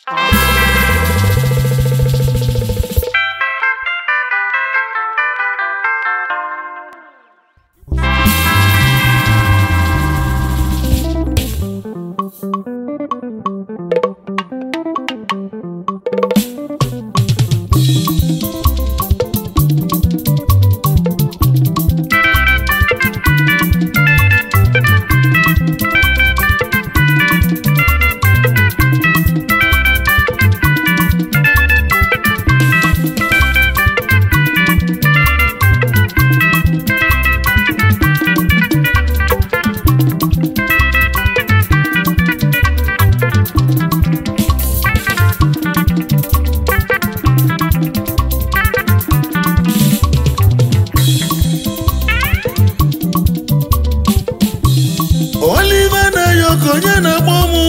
Oliver na Yoko onye na-akpọ mụ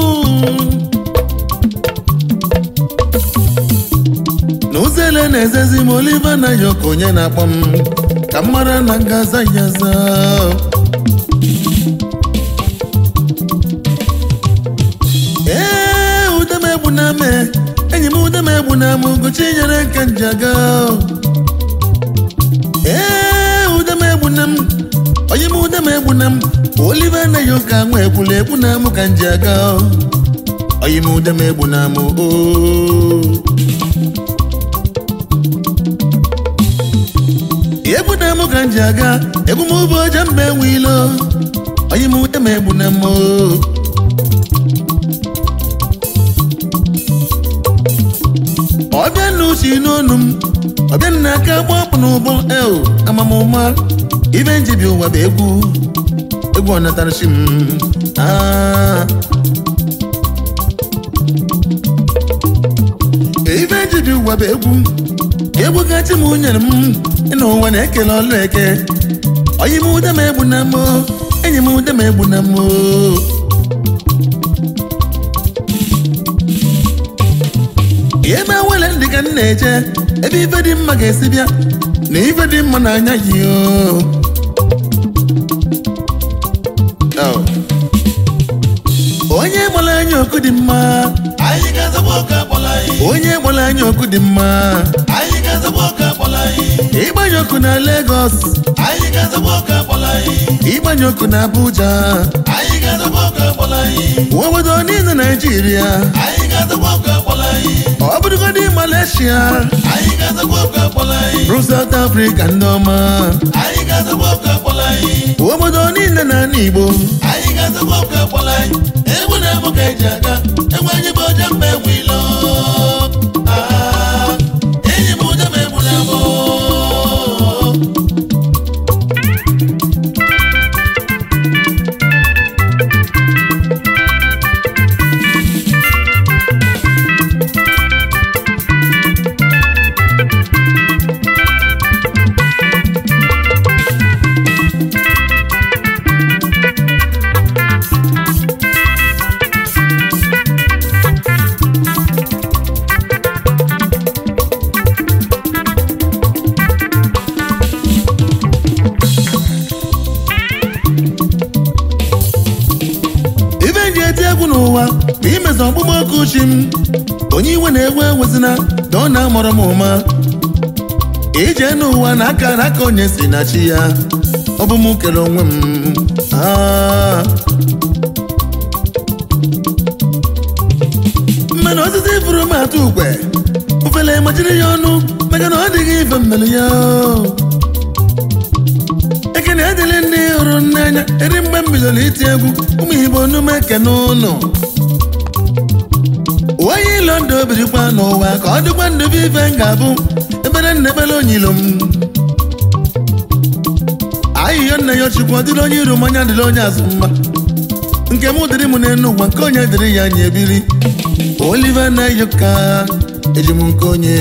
n'ụzọele na-ezezi m Oliver na Yoko onye na-akpọ m ka m mara na m ga-aza ya aza ee udem egbu na ame enyi m udem egbu na m Ugochi nyere nke njaga ee udem egbu na m onye m ude m egbu na m Oliver na Yoko nwa ekwula ekwu na m ka nji aga onye m ude m egbu na m oo egbu na m ka nji aga egbu m ụbọ oje mba enwe ilo onye m ude m egbu na m oo ọbịa nna uche n'onu m ọbịa nna aka gba ọkpụ n'ụbọ el amamụma ibe njibi ụwa bụ egwu egwu ọnatarachi m Ah. ibe njibi ụwa bụ egwu egwu gachi m nyere m ịna ụwa na-ekele ọlụ eke onye m ude m egbu na m enyi m ude m egbu na m ebe awele ndị ka m na-eje ebe ife dị mma ga-esi bịa na ife dị mma n'anya yi o Oh. onye gbara anya ọkụ dị mma Anyị ga-azọgbu ọka akpọla anyị. onye gbara anya ọkụ dị mma Anyị ga-azọgbu ọka akpọla anyị. ịgbanye ọkụ na Lagos Anyị ga-azọgbu ọka akpọla anyị. ịgbanye ọkụ na Abuja Anyị ga-azọgbu ọka akpọla anyị. obodo niile Naijiria Anyị ga-azọgbu ọka akpọla anyị. ọ bụrụgodị Malaysia Anyị ga-azọgbu ọka akpọla anyị. rụ South Africa ndị ọma Anyị ga-azọgbu ọka akpọla anyị. obodo niile na ala Igbo Anyị ga-azọgbu ọka akpọla anyị. Egwu na-abụ ka eji aga. Egwu anyị bụ ọja mba egwu ilo. Ah, enyi m ụja m egbu na mbụ. ibe nji eti egwu n'ụwa bụ imezi ọgbụgbọ oku uchi m onye iwe na-ewe ewezina na ọ na-amọrọ m ụma ije n'ụwa na aka na aka onye si na chi ya ọ bụ m kere onwe m Ah. mmanụ osisi furu m atụ ukwe ofele machiri ya ọnụ maka na ọ dịghị ife mmelu ya ekene adịla ndị hụrụ n'anya eri mgbe m bidoro iti egwu ụmụ igbo onume ekene ụnụ onye ilo ndụ obirikwa n'ụwa ka ọ dịkwa ndụ bụ ife m ga-abụ ebere nna ebere onyilo m ahịhịa nna ya chukwu ọ dịrị onye iru mmanya dịrị onye azụ mma nke m dịrị m n'elu ụwa nke onye dịrị ya anya ebiri Oliver na Yoko eji m nke onye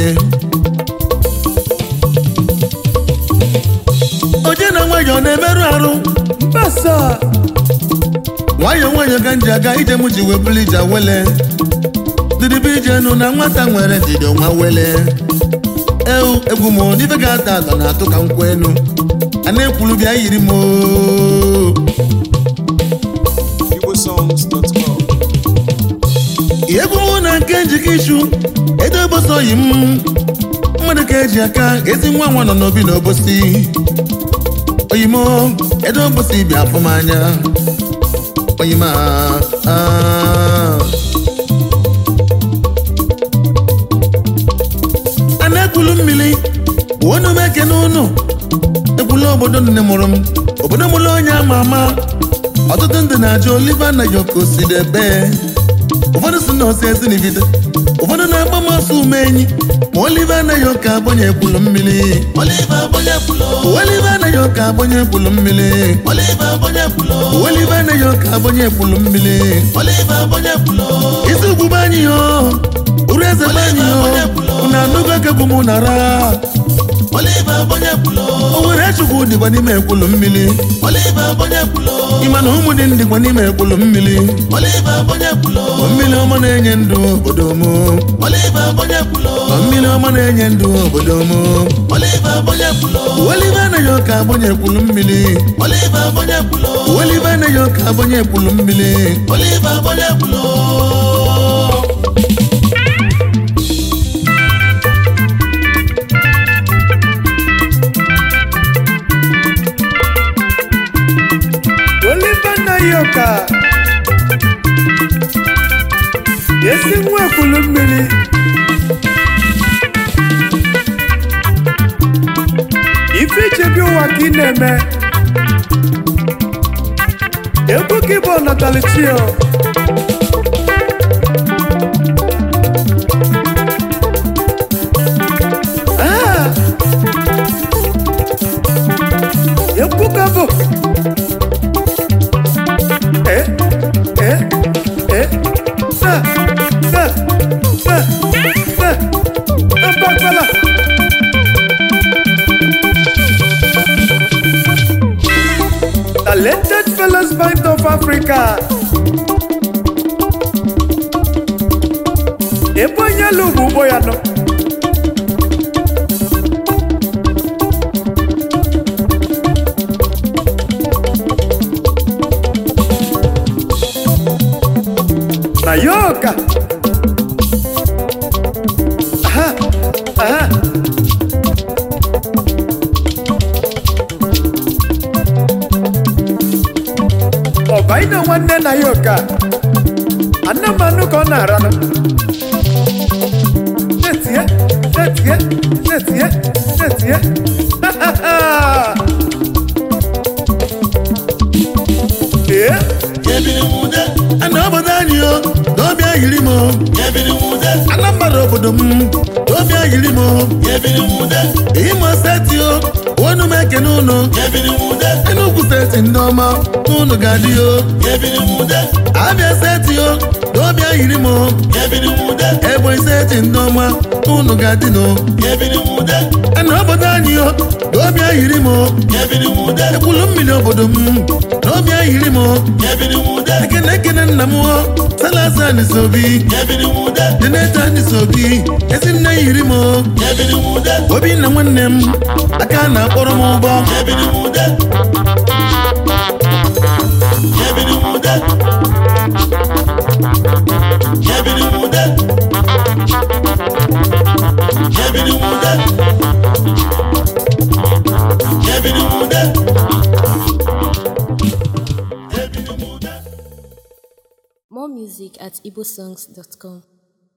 onye na nwayọọ na-emerụ arụ Mbasa nwayọọ nwayọọ ka m ji aga ije m ji wee bụrụ ije awele dịdịbe ije nụ na nwata nwere ndidi nwa wele ewu egwu m n'ife ga-ata atọ na-atụ ka nkwụ enu a na-ekwuru bịa yiri m oo. igbosongs.com egwu mụ na nke eke njikọ ichu edo obosi oyi m mmadụ ka eji aka ezi nwa nwa nọ n'obi na obosi oyimo edo obosi bịa afụ m anya oyima ah. a na-ekwulu mmiri bụ onye m ekene ụnụ ekwula obodo nne mụrụ m obodo mụrụ onye ama ama ọtụtụ ndị na-ajụ oliva na yoko si debe ụfọdụ si na osi esi n'ibide ụfọdụ na-agba m ọsọ ume enyi ma oliva anaghị ụka agbanye ekwulu mmiri Oliver Bonye Pulo, oliva anaghị ụka agbanye ekwulu mmiri Oliver Bonye Pulo, oliva anaghị ụka agbanye ekwulu mmiri Oliver Bonye Pulo, isi ugwu be anyị yo uru eze be anyị yo unu anụgo kegwu m nara Oliver Bonye Pulo, o nwere chukwu dịkwa n'ime ekwulu mmiri Oliver Bonye Pulo, ịma na ụmụ dị ndịkwa n'ime ekwulu mmiri Oliver Bonye Pulo, mmiri ọma na-enye ndụ obodo m Oliver Bonye Pulo, mmiri ọma na-enye ndụ obodo m Oliver Bonye Pulo, olive anaghị ụka agbanye ekwulu mmiri Oliver Bonye Pulo, olive anaghị ụka agbanye ekwulu mmiri Oliver Bonye Pulo. Oliver Nayoka esi nwa ekwulu mmiri ife ichebi ụwa ka ị na-eme egwu gị bụ ọnatalichio Ah! egwu ka bụ Eh, eh, eh, sa, sa, sa, sa, abagbala. Talented Fellows Band of Africa. Ebe onye lụ bụ ụgbọ ya nọ. na yoga. Aha, aha. Ọba ị na nwanne na yoga. Ana m anụ ka ọ na-aranụ. Netie, netie, netie, netie. Ha, ha, ha. Ee, Yebiri Mude, ana obodo anyị o n'ọbịa yiri m o. Yebiri Mude, anambra obodo m n'ọbịa yiri m o. Yebiri Mude, imo steeti o onu m ekene ụnụ Yebiri Mude, enugwu steeti ndị ọma ụnụ ga-adị o Yebiri Mude, abịa steeti o n'ọbịa yiri m o. Yebiri Mude, ebonyi steeti ndị ọma ụnụ ga-adị n'o Yebiri Mude, ana obodo anyị o n'ọbịa yiri m o. Yebiri Mude, ekwulu mmiri obodo m n'ọbịa yiri m o. Yebiri Mude, ekene ekene nna m o salasa nisobi Yebiri Mude, deneta nisobi ezi nne yiri m o. Yebiri Mude, obinna nwanne m aka na-akpọrọ m ụgbọ Yebiri Mude, Yebiri Mude, Yebiri Mude, Yebiri Mude, Yebiri Mude, Yebiri Mude. More music at igbosongs.com.